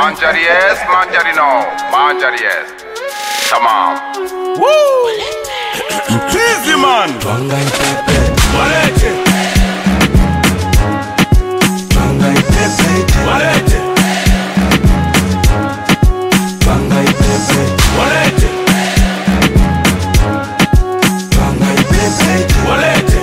Manjari yes, manjari no. Manjari yes. Tamam. Easy man. Twanga ipepe, Walete, twanga ipepe, walete, twanga ipepe, walete, twanga ipepe. walete.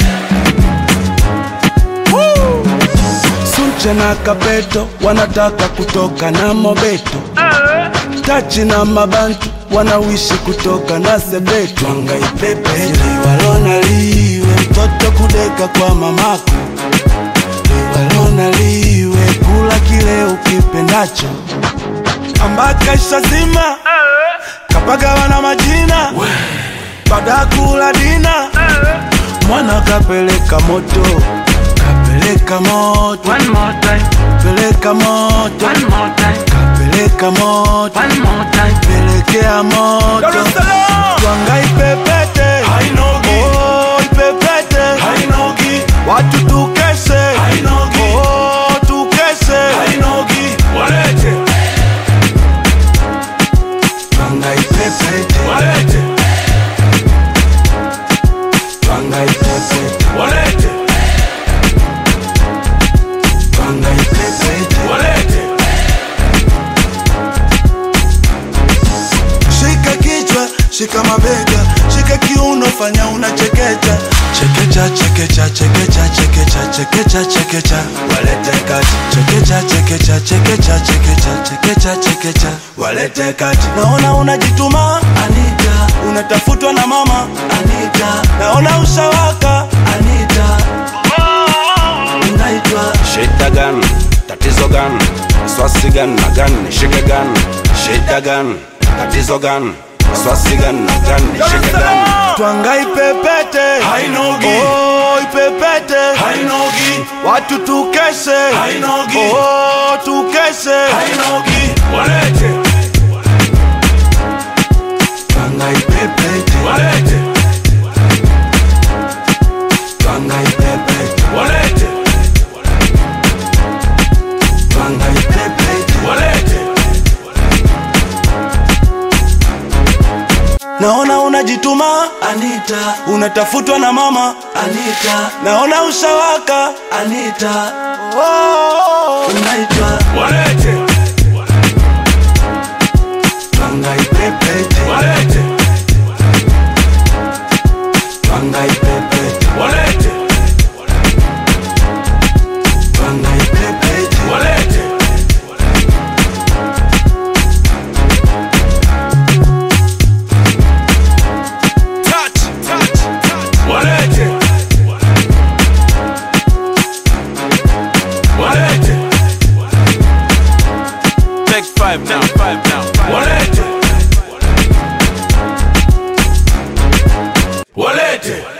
Sunche na Kabeto wanataka kutoka na Mobeto, Tachi na Mabantu wanawishi kutoka na Sebeto. Twanga ipepe, liwalona liwe mtoto kudeka kwa mamako, liwalona liwe kula kile ukipendacho, ambaka ishazima kapagawa na majina baada ya kula dina mwana kapeleka moto kapeleka moto One more time, peleka moto one more time, kapeleka moto one more time. pelekea moto Dar es Salaam. twanga ipepete Hainogi. oh, ipepete Hainogi, watu tukeshe Hainogi. oh, tukeshe hainogi. Walete, twanga ipepete walete, twanga ipepete walete, twanga ipepete walete. Shika kichwa, shika mabega, shika kiuno, fanya unachekecha. Chekecha, chekecha, chekecha, chekecha, chekecha, chekecha, walete kati. Chekecha, chekecha, chekecha, chekecha, chekecha, chekecha, walete kati. Naona unajituma Anita, unatafutwa na mama Anita, naona ushawaka Anita, unaitwa Shida gani? Tatizo gani? Swasi gani na gani? Nishike gani? Shida gani? Tatizo gani? Swasi gani na gani? Nishike gani? Twanga ipepete Hainogi. oh, ipepete Hainogi, watu tukeshe Hainogi. oh, tukeshe hainogi. Walete, Twanga ipepete walete, Twanga ipepete walete, Twanga ipepete walete. Naona unajituma Anita, unatafutwa na mama Anita, naona ushawaka Anita, oh, unaitwa Walete, Twanga ipepete walete, Twanga ipepete walete, Twanga ipepete walete. Touch, touch, touch. Walete. Walete. Take five now, five now. Walete. Walete.